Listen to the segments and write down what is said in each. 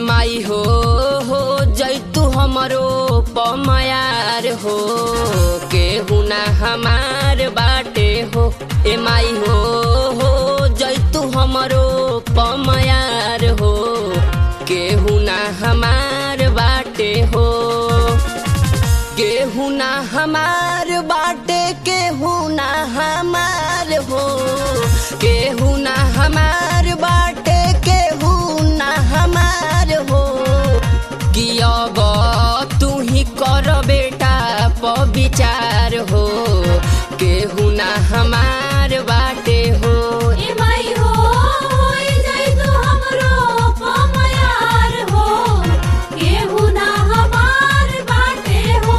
माई हो हो जैतु हमरो पमायार हो केहू ना हमार बाटे हो ए माई हो हो जैतु हमरो पमायार हो केहू ना हमार बाटे हो केहू ना हमार बाटे केहू ना हमार हो केहू ना हमार बाटे केहू ना हमार हो कि अब तू ही कर बेटा प विचार हो केहू ना हमार बाटे हो ए माई हो होई जाई तू हमरो पमायार हो केहू ना हमार बाटे हो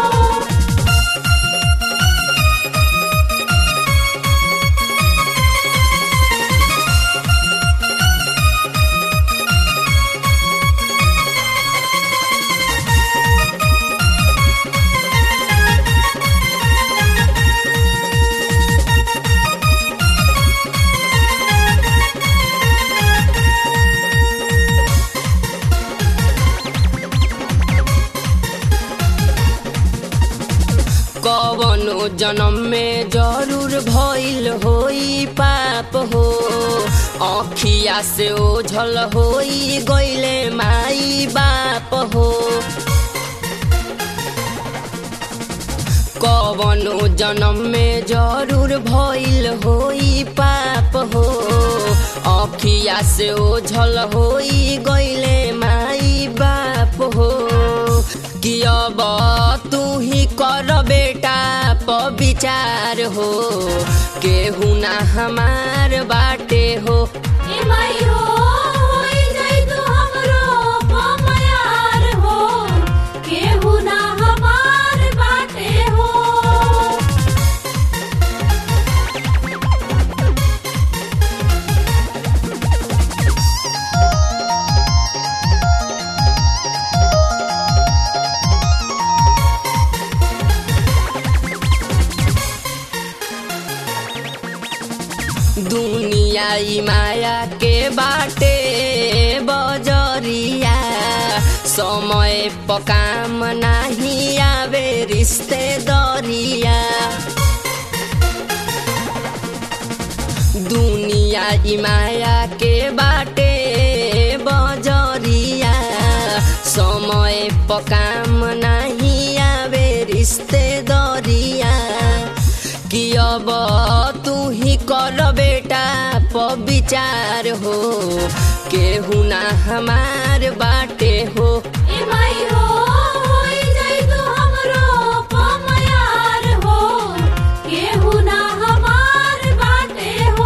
कवनो जन्म में जरूर भइल होई पाप हो अखिया से ओझल होई गइले माई बाप हो कवनो जन्म में जरूर भइल होई पाप हो अखिया से ओझल होई गइले माई बाप हो कि अब तू ही कर बेटा प विचार हो केहू ना हमार बाटे हो ए माई हो होई जाई तू हमरो पमायार हो केहू ना हमार बाटे हो दुनिया ई माया के बाटे बजरिया समय पकाम नाही आवे रिश्ते दरिया दुनिया ई माया के बाटे बजरिया समय पकाम नाही आवे रिश्ते दरिया कि अब तू ही कर बेटा प विचार हो केहू ना हमार बाटे हो ए माई हो होई जाई तू हमरो पमायार हो केहू ना हमार बाटे हो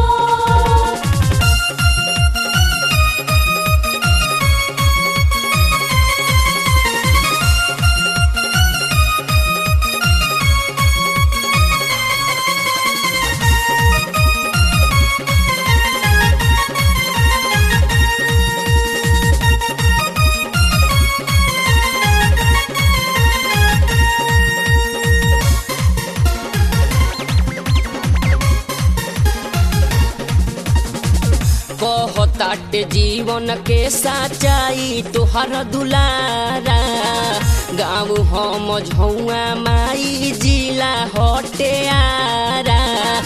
कहताटे जीवन के सच्चाई तोहर दुलारा गाँव हम झौआ माई जिला हटे आरा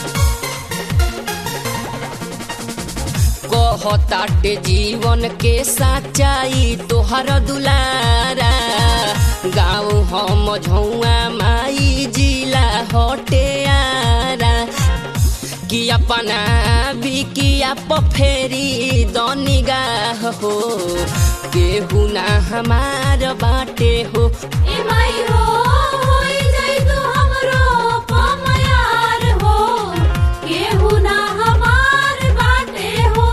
कहताटे जीवन के सच्चाई तोहर दुलारा गाँव हम झौआ माई जिला हटे आरा कि अपना बिकिया पफेरी दनिगाह हो केहू ना हमार बाटे हो ए माई हो होई जाई तू हमरो पमायार हो केहू ना हमार बाटे हो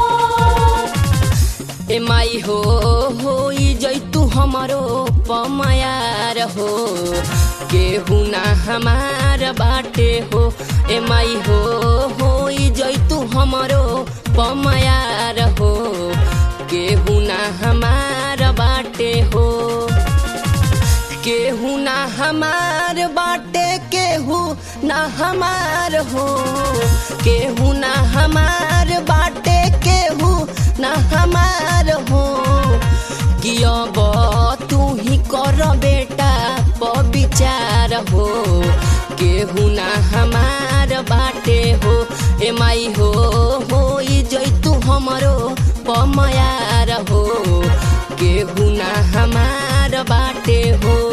ए माई हो होई जैतु हमरो पमायार हो केहू ना हमार बाटे हो ए माई हो होई जैतु हमरो पमायार हो केहू ना हमार बाटे हो केहू ना हमार बाटे केहू ना हमार हो केहू ना हमार बाटे केहू ना हमार हो कि कर बेटा प विचार हो केहू ना हमार बाटे हो ए माई हो हो जैतू हमरो पमयार हो केहू ना हमार बाटे हो